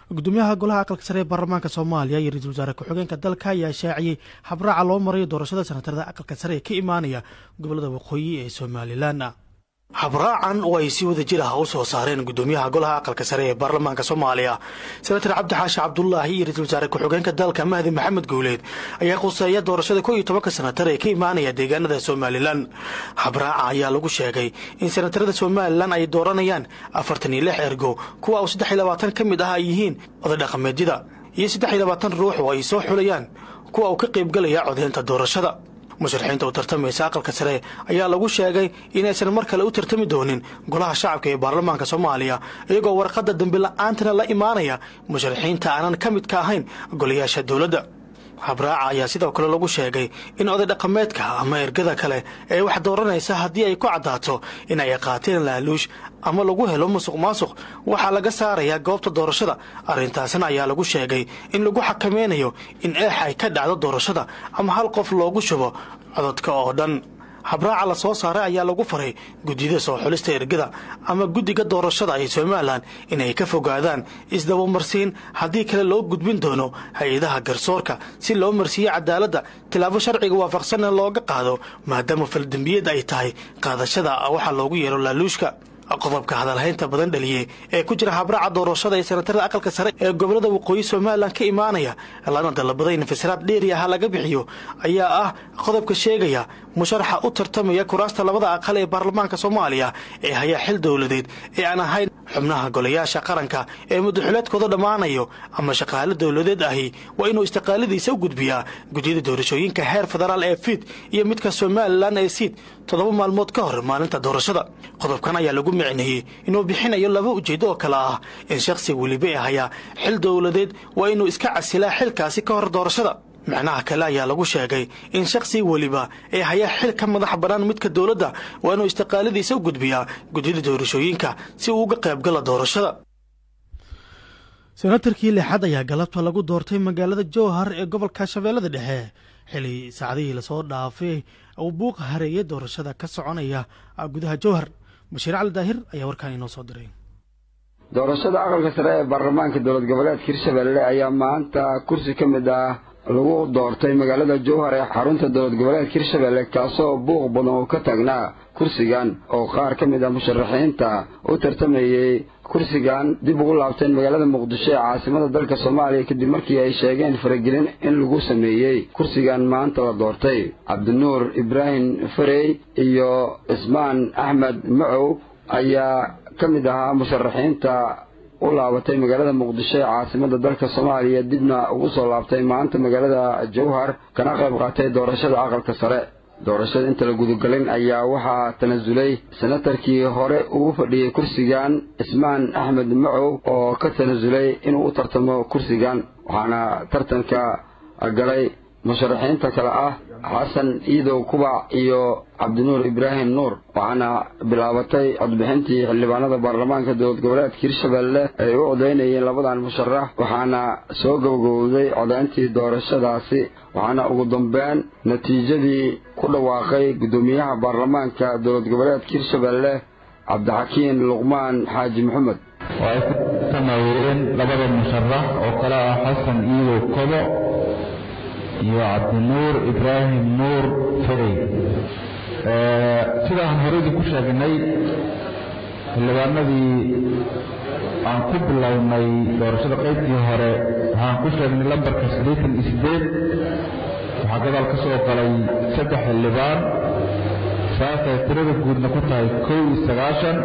gudoomiyaha golaha aqalka sare ee baarlamaanka soomaaliya iyo ra-iisul wasaare ku-xigeenka dalka ayaa shaaciyey habraaca loo marayo doorashada senatarada aqalka sare ee ka imaanaya gobolada waqooyi ee somalilan habraacan oo ay si wada jir ah u soo saareen gudoomiyaha golaha aqalka sare ee baarlamaanka soomaaliya senatar cabdi xaashi cabdulaahi iyo ra-iisul wasaare ku-xigeenka dalka mahdi maxamed guuleed ayaa quseeya doorashada ko iyo tobanka senatar ee ka imaanaya deegaanada somalilan habraaca ayaa lagu sheegay in senatarada somalilan ay dooranayaan afartan iyo lix ergo kuwa uu saddex iyo labaatan ka mid ah ay yihiin oday dhaqameedyada iyo saddex iyo labaatan ruux oo ay soo xulayaan kuwa uu ka qaybgalaya codeynta doorashada musharaxiinta u tartamaysa aqalka sare ayaa lagu sheegay inaysan mar kale u tartami doonin golaha shacabka ee baarlamaanka soomaaliya iyagoo warqadda dambi la-aantana la imaanaya musharaxiinta aanan ka midka ahayn golayaasha dowladda habraaca ayaa sidoo kale lagu sheegay in oday dhaqameedka ama ergada kale ee wax dooranaysa haddii ay ku caddaato in ay qaateen laaluush ama lagu helo musuq maasuq waxaa laga saarayaa goobta doorashada arrintaasna ayaa lagu sheegay in lagu xakameynayo in eex ay ka dhacdo doorashada ama hal qof loogu shubo cododka oo dhan habraaca la soo saaray ayaa lagu faray guddiyada soo xulista ergada ama guddiga doorashada ee somalilan inay ka fogaadaan isdabamarsiin haddii kale loo gudbin doono hay-adaha garsoorka si loo marsiiyo cadaaladda tilaabo sharciga waafaqsanna looga qaado maadaama faldembiyad ay tahay qaadashada waxaa loogu yeero laaluushka qodobka hadalhaynta badan dhaliyey ee ku jira habraaca doorashada ee senatarada aqalka sare ee gobolada waqooyi somalilan ka imaanaya lana dalbaday in fasiraad dheeri aha laga bixiyo ayaa ah qodobka sheegaya musharaxa u tartamaya kuraasta labada aqal ee baarlamaanka soomaaliya ee hayaa xil dowladeed ee aan ahayn xubnaha golayaasha qaranka ee muddaxuleedkooda dhammaanayo ama shaqaale dowladeed ahi waa inuu istiqaaladiisa u gudbiyaa gudyada doorashooyinka heer federaal ee fiid iyo midka somalilan ee siid toddoba maalmood ka hor maalinta doorashada qodobkan ayaa lagu micneeyey inuu bixinayo laba ujeedo oo kale ah in shakhsi weliba ee hayaa xil dowladeed waa inuu iska casilaa xilkaasi ka hor doorashada macnaha kale ayaa lagu sheegay in shakhsi weliba ee hayaa xil ka madax bannaan midka dowladda waa inuu istiqaaladiisa u gudbiyaa gudyada doorashooyinka si uu uga qaybgala doorashada senatarkii lixaad ayaa galabta lagu doortay magaalada jowhar ee gobolka shabeellada dhexe xili saacadihii lasoo dhaafay uu buuqa hareeyay doorashada ka soconaya gudaha jowhar bashiir cali daahir ayaa warkaan inoo soo diray doorashada aqalka sare ee baarlamaanka dowlad goboleedka hirshabelle ayaa maanta kursi ka mid ah lagu doortay magaalada jowhar ee xarunta dowlad goboleedka hirshabelle kaasoo buuq badan oo ka taagnaa kursigan oo qaar ka mid ah musharaxiinta u tartamayey kursigan dib ugu laabteen magaalada muqdisho ee caasimada dalka soomaaliya kadib markii ay sheegeen faragelin in lagu sameeyey kursigan maanta la doortay cabdinuur ibraahim farey iyo cismaan axmed macow ayaa ka mid ahaa musharaxiinta u laabatay magaalada muqdisho ee caasimada dalka soomaaliya dibna ugu soo laabtay maanta magaalada jowhar kana qayb qaatay doorashada aqalka sare doorashada inta la gudagalin ayaa waxaa tanasulay senatarkii hore ugu fadhiyey kursigan cismaan axmed macow oo ka tanasulay inuu u tartamo kursigan waxaana tartanka galay musharaxiinta kale ah xasan iidow kubac iyo cabdinuur ibraahim nuur waxaana bilaabatay codbixintii xildhibaanada baarlamaanka dowlad goboleedka hirshabelle ay u codaynayeen labadan musharax waxaana soo gabagowday codayntii doorashadaasi waxaana ugu dambeyn natiijadii ku dhawaaqay guddoomiyaha baarlamaanka dowlad goboleedka hirshabelle cabdixakiin luqmaan xaaji maxamed oo ay ku tamayeen labada musharax oo kale ah xasan iidow kobo iyo cabdinuur ibraahim nuur ferey sidaan horeydii ku sheegnay xildhibaanadii aan ku bilownay doorashada qaybtii hore waxaan ku sheegnay lambarka siddeetan iyo siddeed waxaa gadaal ka soo galay saddex xildhibaan saasay tirada guudna ku tahay kow iyo sagaashan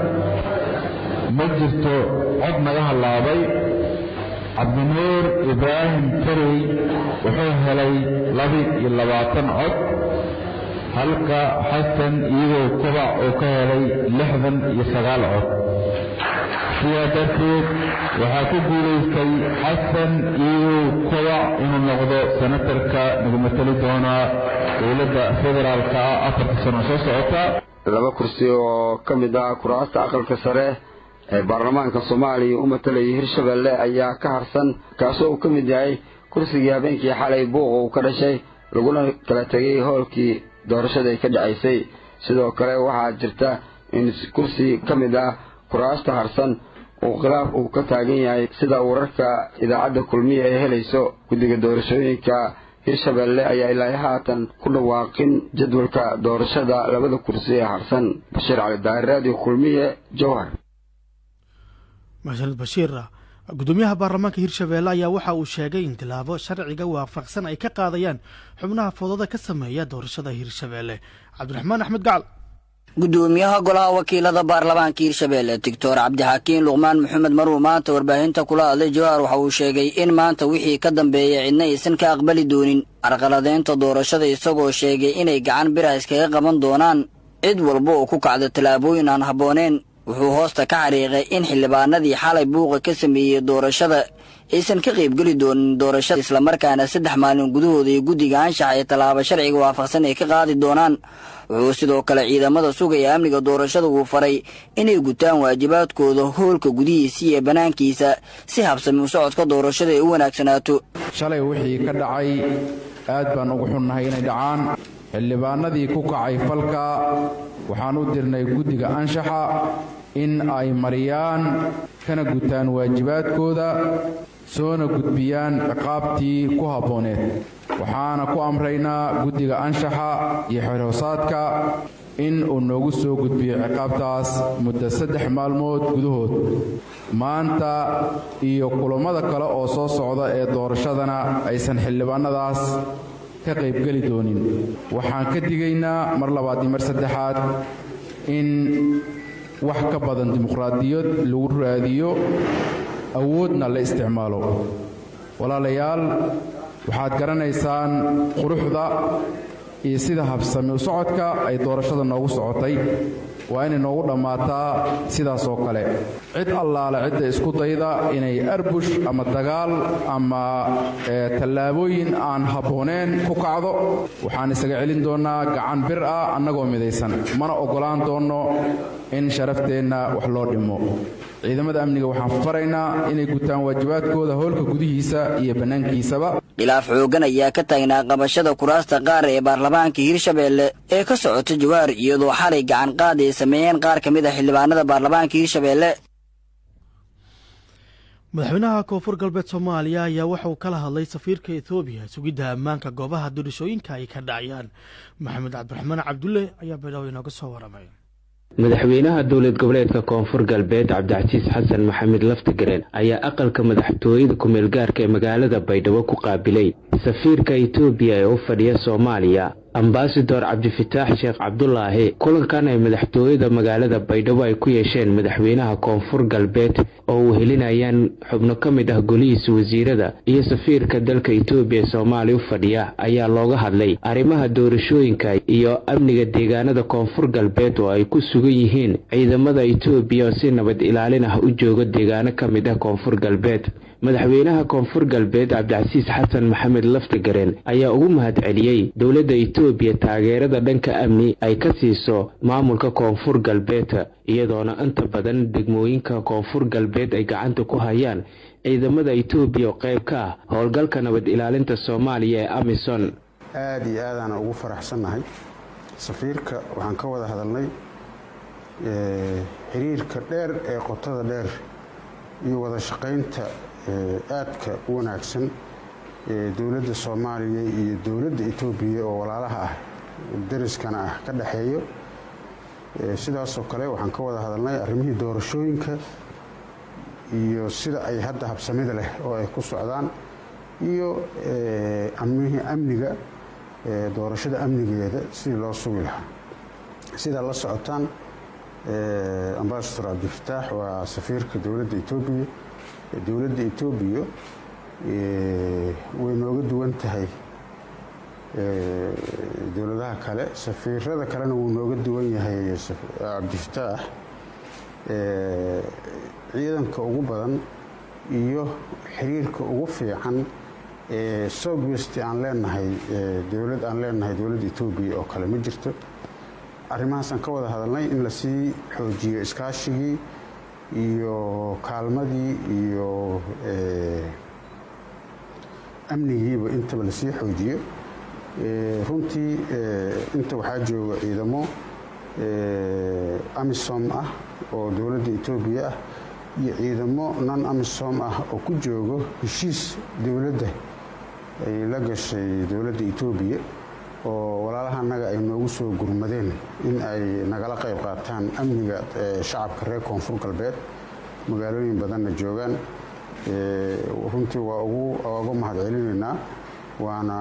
ma jirto cod naga hallaabay cabdinuur ibraahim ferey wuxuu helay laba iyo labaatan cod halka xasan iyadoo kobac uu ka helay lixdan iyo sagaal cod sidaa darteed waxaa ku guulaystay xasan iyadoo kobac inuu noqdo senatarka nagu matali doonaa dowladda federaalka ah afarta sano soo socota laba kursi oo ka mid ah kuraasta aqalka sare ee baarlamaanka soomaaliya u matalayay hirshabelle ayaa ka harsan kaasoo uu ka mid yahay kursigii habeenkii xalay buuqa uu ka dhashay laguna kala tegay hoolkii doorashada ay ka dhacaysay sidoo kale waxaa jirta in kursi ka mid ah kuraasta harsan uu khilaaf uu ka taagan yahay sida wararka idaacadda kulmiya ay helayso guddiga doorashooyinka hirshabeelle ayaa ilaa haatan ku dhawaaqin jadwalka doorashada labada kursi ee harsan bashiir cali daahir raadiyo kulmiye jowhar mahsanid bashiir gudoomiyaha baarlamaanka hirshabeelle ayaa waxa uu sheegay in tilaabo sharciga waafaqsan ay ka qaadayaan xubnaha foodada ka sameeya doorashada hirshabeelle cabdiraxmaan axmed gacal gudoomiyaha golaha wakiilada baarlamaanka hirshabeelle doctor cabdixakiin luqmaan maxamed maruu maanta warbaahinta kula hadlay jawhar waxa uu sheegay in maanta wixii ka dambeeya cidna aysan ka aqbali doonin carqaladeynta doorashada isagoo sheegay inay gacan bira iskaga qaban doonaan cid walba oo ku kacda tallaabooyin aan habbooneen wuxuu hoosta ka xariiqay in xildhibaanadii xalay buuqa ka sameeyey doorashada aysan ka qaybgeli doonin doorashada islamarkaana saddex maalin gudahooda iyo guddiga anshaxa ee tallaabo sharciga waafaqsan ay ka qaadi doonaan wuxuu sidoo kale ciidamada sugaya amniga doorashada uu faray inay gutaan waajibaadkooda hoolka gudihiisa iyo bannaankiisa si habsami u socodka doorashada ay u wanaagsanaato shalay wixii ka dhacay aad baan ugu xunnahay inay dhacaan xildhibaanadii ku kacay falka waxaan u dirnay guddiga anshaxa in ay mariyaan kana gutaan waajibaadkooda soona gudbiyaan ciqaabtii ku habbooneed waxaana ku amraynaa guddiga anshaxa iyo xerhoosaadka in uu noogu soo gudbiyo ciqaabtaas muddo saddex maalmood gudahood maanta iyo kulammada kale oo soo socda ee doorashadana aysan xildhibaannadaas ka qaybgeli doonin waxaan ka digaynaa mar labaad iyo mar saddexaad in wax ka badan dimuqraadiyad lagu raadiyo awoodna la isticmaalo walaalayaal waxaad garanaysaan quruxda iyo sida habsami u socodka ay doorashada noogu socotay waa inay noogu dhammaataa sidaas oo kale cid allaale cidda isku dayda inay arbush ama dagaal ama tallaabooyin aan habbooneen ku kacdo waxaan isaga celin doonnaa gacan bir ah annagoo midaysan mana oggolaan doonno in sharafteenna wax loo dhimo ciidamada amniga waxaan faraynaa inay gutaan waajibaadkooda howlka gudihiisa iyo bannaankiisaba khilaaf xooggan ayaa ka taagnaa qabashada kuraasta qaar ee baarlamaanka hirshabeelle ee ka socota jawaar iyadoo xalay gacan qaad ay sameeyeen qaar ka mid a xildhibaanada baarlamaanka hirshabeelle madaxweynaha koonfur galbeed soomaaliya ayaa waxa uu kala hadlay safiirka ethoobiya sugidda ammaanka goobaha doorashooyinka ay ka dhacayaan maxamed cabdiraxmaan cabdulle ayaa baydhabo inooga soo waramay madaxweynaha dowlad goboleedka koonfur galbeed cabdicasiis xasan maxamed laftigareen ayaa aqalka madaxtooyada kumeel gaarka ee magaalada baydhabo ku qaabilay safiirka etoobiya ee u fadhiya soomaaliya ambasador cabdifataax sheekh cabdulaahi kulankan ay madaxtooyada magaalada baydhabo ay ku yeesheen madaxweynaha koonfur galbeed oo uu helinayaan xubno ka mid ah golihiisa wasiirada iyo safiirka dalka etoobiya ee soomaaliya u fadhiya ayaa looga hadlay arrimaha doorashooyinka iyo amniga deegaanada koonfur galbeed oo ay ku sugan yihiin ciidamada etoobiya oo si nabad ilaalin ah u jooga deegaano ka mid ah koonfur galbeed madaxweynaha koonfur galbeed cabdicasiis xasan maxamed laftigareen ayaa ugu mahadceliyey dowladda etoobiya taageerada dhanka amni ay ka siiso maamulka koonfur galbeed iyadoona inta badan degmooyinka koonfur galbeed ay gacanta ku hayaan ciidamada etoobiya oo qayb ka ah howlgalka nabad ilaalinta soomaaliya ee amison aad iyo aadaana ugu faraxsannahay safiirka waxaan ka wada hadalnay xiriirka dheer ee qotada dheer iyo wada shaqaynta aadka u wanaagsan ee dowladda soomaaliya iyo dowladda etoobiya oo walaalaha ah dariskana ah ka dhexeeyo sidaasoo kale waxaan ka wada hadalnay arrimihii doorashooyinka iyo sida ay hadda habsamida leh oo ay ku socdaan iyo amihii amniga doorashada amnigeeda sidii loo sugi lahaa sidaa la socotaan ambasador cabdifataax waa safiirka dowladda etoobiya dowladda etoobiya way nooga duwan tahay dowladaha kale safiirada kalena wuu nooga duwan yahay cabdifataax ciidanka ugu badan iyo xiriirka ugu fiican ee southwest aan leenahay dowlad aan leenahay dowladda etoobiya oo kale ma jirto arrimahaasaan ka wada hadalnay in lasii xoojiyo iskaashigii iyo kaalmadii iyo amnigiiba intaba lasii xoojiyo runtii inta waxaa jooga ciidamo amisom ah oo dowladda etoobiya ah iyo ciidamo non amisom ah oo ku joogo heshiis dowladda ay la gashay dowladda etoobiya oo walaalaha annaga ay noogu soo gurmadeen in ay nagala qayb qaataan amniga shacabka reer koonfur galbeed magaalooyin badanna joogaan runtii waa uga mahadcelinaynaa waana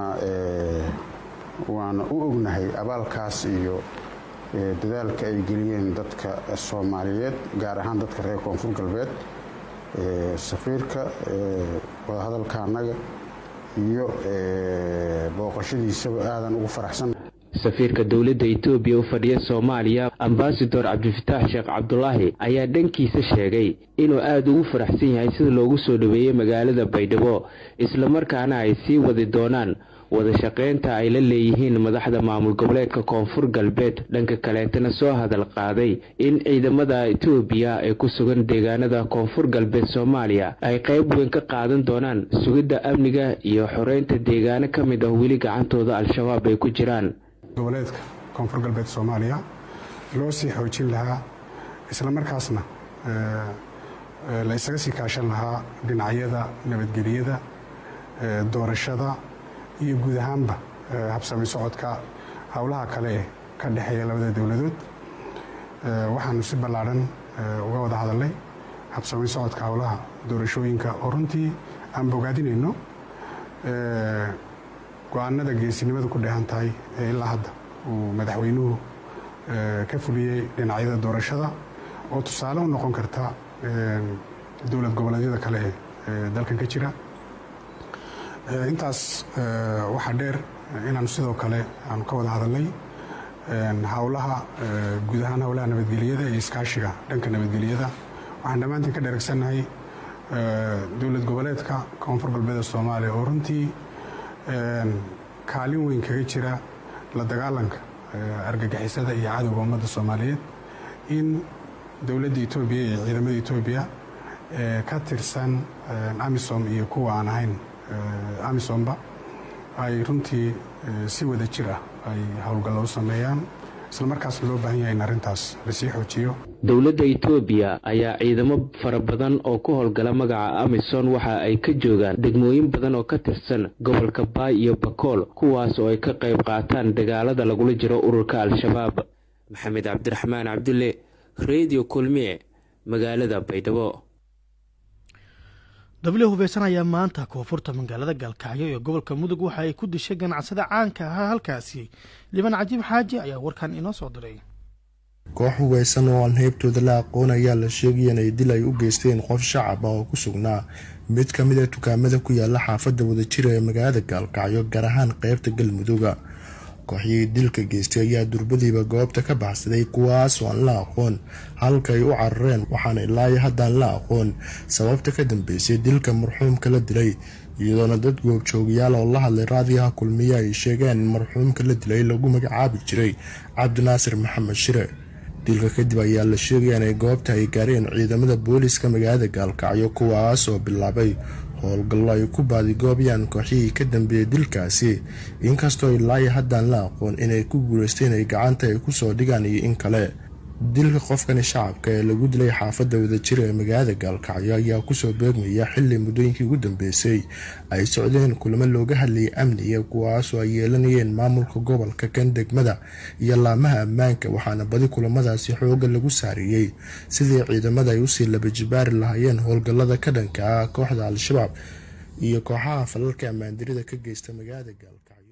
waana u ognahay abaalkaas iyo dadaalka ay geliyeen dadka soomaaliyeed gaar ahaan dadka reer koonfur galbeed safiirka wadahadalka annaga iyo booqashadiisaba aadan ugu faraxsan safiirka dowladda etoobiya u fadhiya soomaaliya ambasador cabdifataax sheekh cabdulaahi ayaa dhankiisa sheegay inuu aada ugu faraxsan yahay sida loogu soo dhaweeyey magaalada baydhabo islamarkaana ay sii wadi doonaan wada shaqeynta ay la leeyihiin madaxda maamul goboleedka koonfur galbeed dhanka kaleetana soo hadal qaaday in ciidamada etoobiya ee ku sugan deegaanada koonfur galbeed soomaaliya ay qayb weyn ka qaadan doonaan sugidda amniga iyo xoreynta deegaano ka mid ah weli gacantooda al-shabaab ay ku jiraan goboleedka koonfur galbeed soomaaliya loo sii xoojin lahaa isla markaasna la isaga sii kaashan lahaa dhinacyada nabadgelyada doorashada iyo guud ahaanba habsami socodka howlaha kale ee ka dhexeeya labada dowladood waxaanu si ballaadhan uga wada hadalnay habsami socodka howlaha doorashooyinka oo runtii aan bogaadinayno go-aanada geesinimada ku dheehan tahay ee ilaa hadda uu madaxweynuhu ka fuliyey dhinacyada doorashada oo tusaale u noqon karta dowlad goboleedyada kale ee dalkan ka jira intaas waxaa dheer inaanu sidoo kale aanu ka wada hadalnay howlaha guud ahaan howlaha nabadgelyada iyo iskaashiga dhanka nabadgelyada waxaan dhammaantiin ka dheregsannahay dowlad goboleedka koonfur galbeeda soomaaliya oo runtii kaalin weyn kaga jira la dagaalanka argagixisada iyo cadowga ummadda soomaaliyeed in dowladda etoobiya iyo ciidamada etoobiya ka tirsan amisom iyo kuwa aan ahayn amisomba ay runtii si wada jir ah ay howlgallo u sameeyaan islamarkaasna loo baahan yahay in arrintaas lasii xoojiyo dowladda etoobiya ayaa ciidamo fara badan oo ku howlgala magaca amison waxa ay ka joogaan degmooyin badan oo ka tirsan gobolka baay iyo bakool kuwaas oo ay ka qayb qaataan dagaalada lagula jiro ururka al-shabaab maxamed cabdiraxmaan cabdulle redio kulmiye magaalada baydhabo dabli hubeysan ayaa maanta koonfurta magaalada gaalkacyo ee gobolka mudug waxa ay ku dishay ganacsada caanka ahaa halkaasi liban cajiib xaaji ayaa warkan inoo soo diray koox hubeysan oo aan heybtooda la aqoon ayaa la sheegaya inay dil ay u geysteen qof shacab ah oo ku sugnaa mid ka mid a dukaamada ku yaala xaafadda wadajira ee magaalada gaalkacyo gaar ahaan qeybta galmudugga kooxyihii dilka geystay ayaa durbadiiba goobta ka baxsaday kuwaas oo aan la aqoon halka ay u carareen waxaana ilaayo haddaan la aqoon sababta ka dambeysay dilka marxuumka la dilay iyadoona dad goobjoogayaal oo la hadlay raadiyaha kulmiye ay sheegeen in marxuumka la dilay lagu magacaabi jiray cabdinaasir maxamed shire dilka kadib ayaa la sheegaya inay goobta ay gaareen ciidamada booliiska magaalada gaalkacyo kuwaas oo bilaabay howlgallo ay ku baadigoobayaan kooxyihii ka dambeeyey dilkaasi inkastoo ilaayo haddaan la aqoon inay ku guuleysteen ay gacanta ay kusoo dhigaan iyo in kale dilka qofkani shacabka ee lagu dilay xaafadda wadajira ee magaalada gaalkacyo ayaa kusoo beegmaya xili muddooyinkii ugu dambeysay ay socdeen kulamo looga hadlayay amniga kuwaasoo ay yeelanayeen maamulka gobolka kan degmada iyo laamaha ammaanka waxaana badi kulamadaasi xooga lagu saariyey sidii ciidamada ay usii labajibaari lahaayeen howlgallada ka dhanka ah kooxda al-shabaab iyo kooxaha falalka ammaandirida ka geysta magaalada gaalkacyo